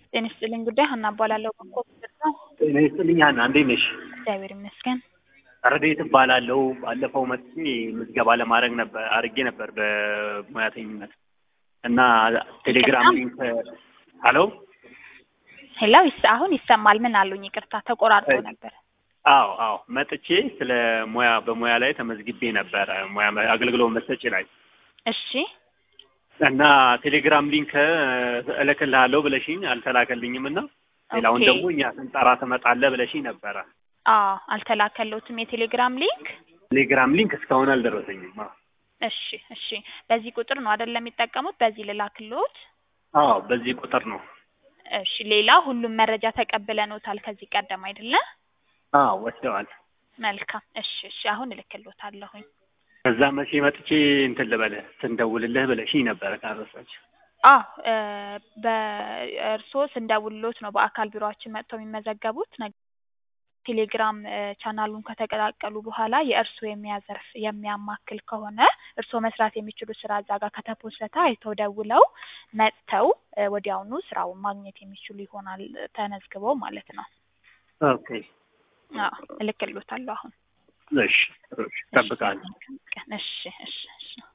ጤና ይስጥልኝ ጉዳይ ሀና እባላለሁ። በኮምፒውተር ነው። ጤና ይስጥልኝ ሀና፣ እንዴት ነሽ? እግዚአብሔር ይመስገን። ረዴት እባላለሁ። ባለፈው መጥቼ ምዝገባ ለማድረግ ነበር አድርጌ ነበር በሙያተኝነት እና ቴሌግራም ይቅርታ? ሊንክ ሀሎ ሄሎ፣ ይስ አሁን ይሰማል። ምን አሉኝ? ይቅርታ ተቆራርጦ እሺ። ነበር። አዎ አዎ መጥቼ ስለ ሙያ በሙያ ላይ ተመዝግቤ ነበረ ሙያ አገልግሎት መስጠት ላይ እሺ እና ቴሌግራም ሊንክ እልክልሃለሁ ብለሽኝ አልተላከልኝም እና ሌላውን ኦኬ። ደግሞ እኛ ስንጠራ ትመጣለህ ብለሽኝ ነበረ። አዎ አልተላከለውትም የቴሌግራም ሊንክ። ቴሌግራም ሊንክ እስካሁን አልደረሰኝም። አዎ እሺ እሺ። በዚህ ቁጥር ነው አይደለም የሚጠቀሙት? በዚህ ልላክልዎት? አዎ በዚህ ቁጥር ነው። እሺ። ሌላ ሁሉም መረጃ ተቀብለኖታል ከዚህ ቀደም አይደለ? አዎ ወስደዋል። መልካም። እሺ እሺ። አሁን እልክልዎታለሁኝ። ከዛ መቼ መጥቼ እንትን ልበልህ ስንደውልልህ ብለሽኝ ነበረ ካረሳች አዎ እ በእርስዎ ስንደውልሎት ነው በአካል ቢሮአችን መጥተው የሚመዘገቡት። ነገ ቴሌግራም እ ቻናሉን ከተቀላቀሉ በኋላ የእርስዎ የሙያ ዘርፍ የሚያማክል ከሆነ እርስዎ መስራት የሚችሉ ስራ እዛ ጋር ከተፖሰተ አይተው ደውለው መጥተው እ ወዲያውኑ ስራውን ማግኘት የሚችሉ ይሆናል ተመዝግበው ማለት ነው። ኦኬ አዎ እልክልዎታለሁ አሁን። እሺ እሺ እጠብቃለሁ። እሺ እሺ እሺ